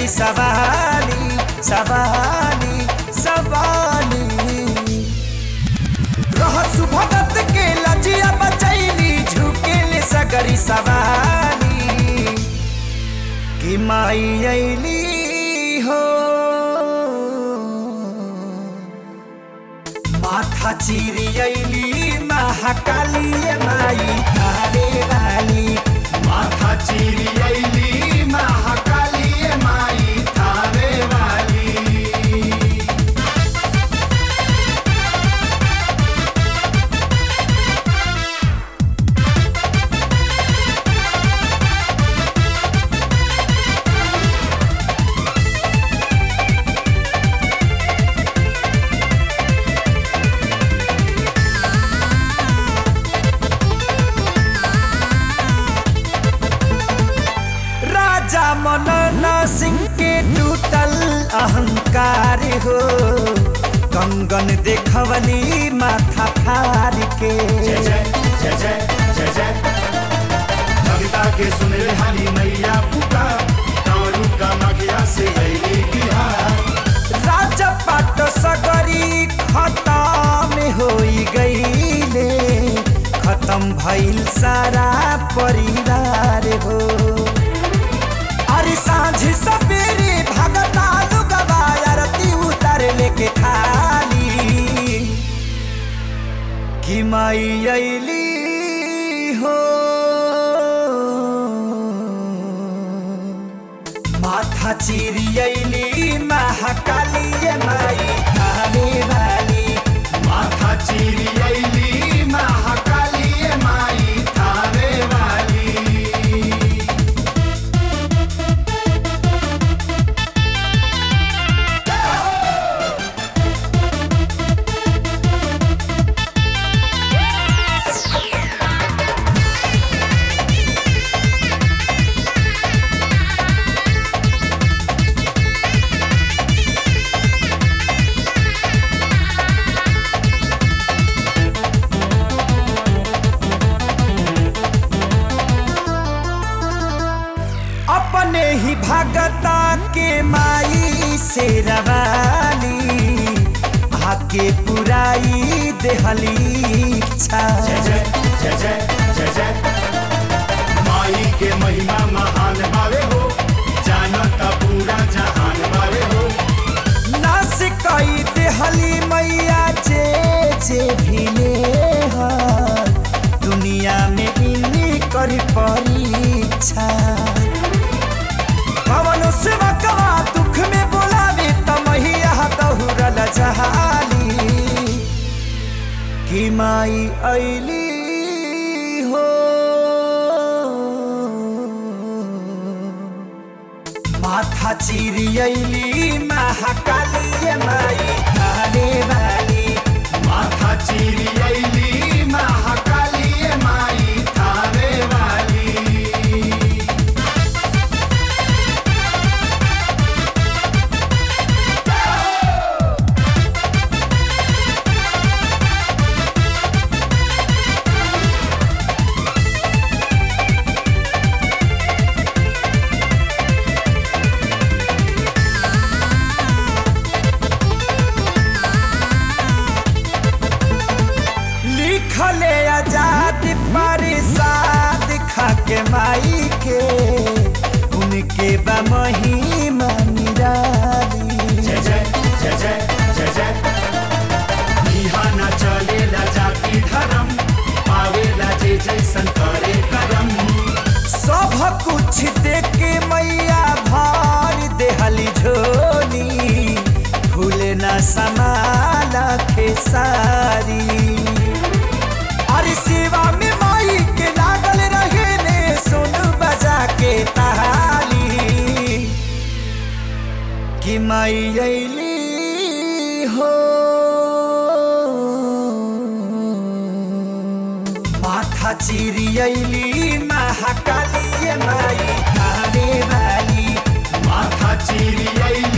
सगरी सवाली सवाली सवाली रहसु भगत के लजिया बचैली झुकेले सगरी सवाली कि माई अइली हो माथा चिरी अइली महाकाली माई थारे वाली माथा चीरी अइली महाकाली माई थावे वाली राजा मनन सिंह के टूटल अहंकार हो कंगन देखवली माथा फार के जय जय जय जय जय जय कविता के सुने हरी मैया पुकार कारू का मखिया से अइली बिहार राजा पाट सगरी खत्म होई गईले खत्म भइल सारा परिवार हो अरे सांझ सवेरे भगता लुगवा आरती उतर लेके थाली कि माई अइली हो माथा चिरी अइली महाकाली माई थाने वाली माथा चीरी अइली महाकाली माई थावे वाली अपने ही भगता के माई से रवाली आके पुराई देहली इच्छा जय जय जय जय जय जय माई के महिमा महान बावे हो जानत पूरा जहान बावे हो नास कई देहली मैया जे जे भिले हर दुनिया में इन्हीं कर परीक्षा पवन सेवकवा दुख में बोलावे त मैया दहुरल जहाली कि माई अइली हो माथा चिरी अइली महाकाली माई थाने वाली माथा चीरी अइली महाकाली माई थावे वाली लिखले आजाद परिसाद खाके माई के उनके बा महिमा निराली जय जय जय जय जय जय इहाँ न चलेला जाति धर्म पावेला जे जैसन करे करम सब कुछ देख के मैया भर देहली झोली फूल न समाला खेसारी अरे सेवा में माई के लागल रहे ने सुन बजा के ताली कि माई अइली हो माथा चिरी अइली महाकाली माई थाने वाली माथा चीरी अइली